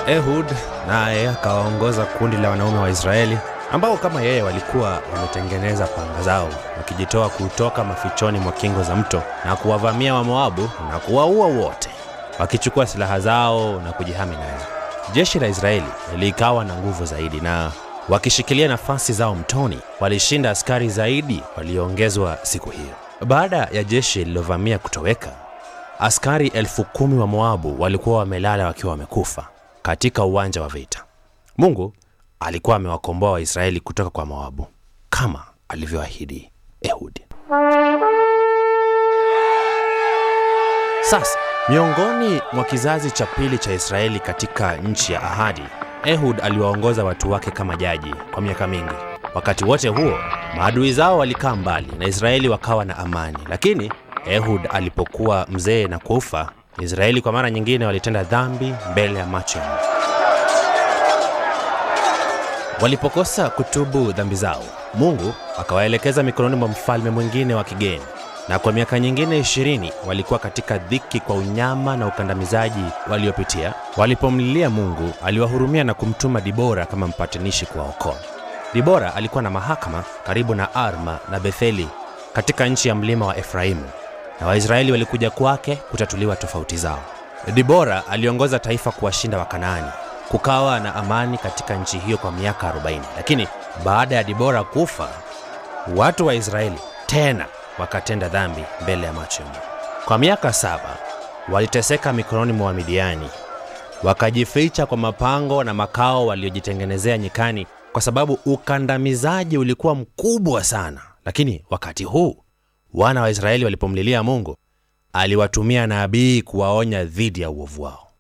Ehud naye akawaongoza kundi la wanaume wa Israeli ambao kama yeye walikuwa wametengeneza panga zao wakijitoa kutoka mafichoni mwa kingo za mto na kuwavamia Wamoabu na kuwaua wote, wakichukua silaha zao na kujihami nayo. Jeshi la Israeli likawa na nguvu zaidi, na wakishikilia nafasi zao mtoni, walishinda askari zaidi walioongezwa siku hiyo. Baada ya jeshi lililovamia kutoweka, askari elfu kumi wa Moabu walikuwa wamelala wakiwa wamekufa katika uwanja wa vita. Mungu alikuwa amewakomboa Waisraeli kutoka kwa Moabu kama alivyoahidi Ehudi. Sasa miongoni mwa kizazi cha pili cha Israeli katika nchi ya ahadi, Ehud aliwaongoza watu wake kama jaji kwa miaka mingi. Wakati wote huo, maadui zao walikaa mbali na Israeli wakawa na amani, lakini Ehud alipokuwa mzee na kufa, Israeli kwa mara nyingine walitenda dhambi mbele ya macho ya Mungu. Walipokosa kutubu dhambi zao, Mungu akawaelekeza mikononi mwa mfalme mwingine wa kigeni, na kwa miaka nyingine ishirini walikuwa katika dhiki kwa unyama na ukandamizaji waliopitia. Walipomlilia Mungu, aliwahurumia na kumtuma Dibora kama mpatanishi kuwaokoa. Dibora alikuwa na mahakama karibu na Arma na Betheli katika nchi ya mlima wa Efraimu, na Waisraeli walikuja kwake kutatuliwa tofauti zao. Dibora aliongoza taifa kuwashinda Wakanaani. Kukawa na amani katika nchi hiyo kwa miaka 40, lakini baada ya Dibora kufa, watu wa Israeli tena wakatenda dhambi mbele ya macho ya Mungu. Kwa miaka saba waliteseka mikononi mwa Wamidiani, wakajificha kwa mapango na makao waliojitengenezea nyikani, kwa sababu ukandamizaji ulikuwa mkubwa sana. Lakini wakati huu wana wa Israeli walipomlilia Mungu, aliwatumia nabii kuwaonya dhidi ya uovu wao.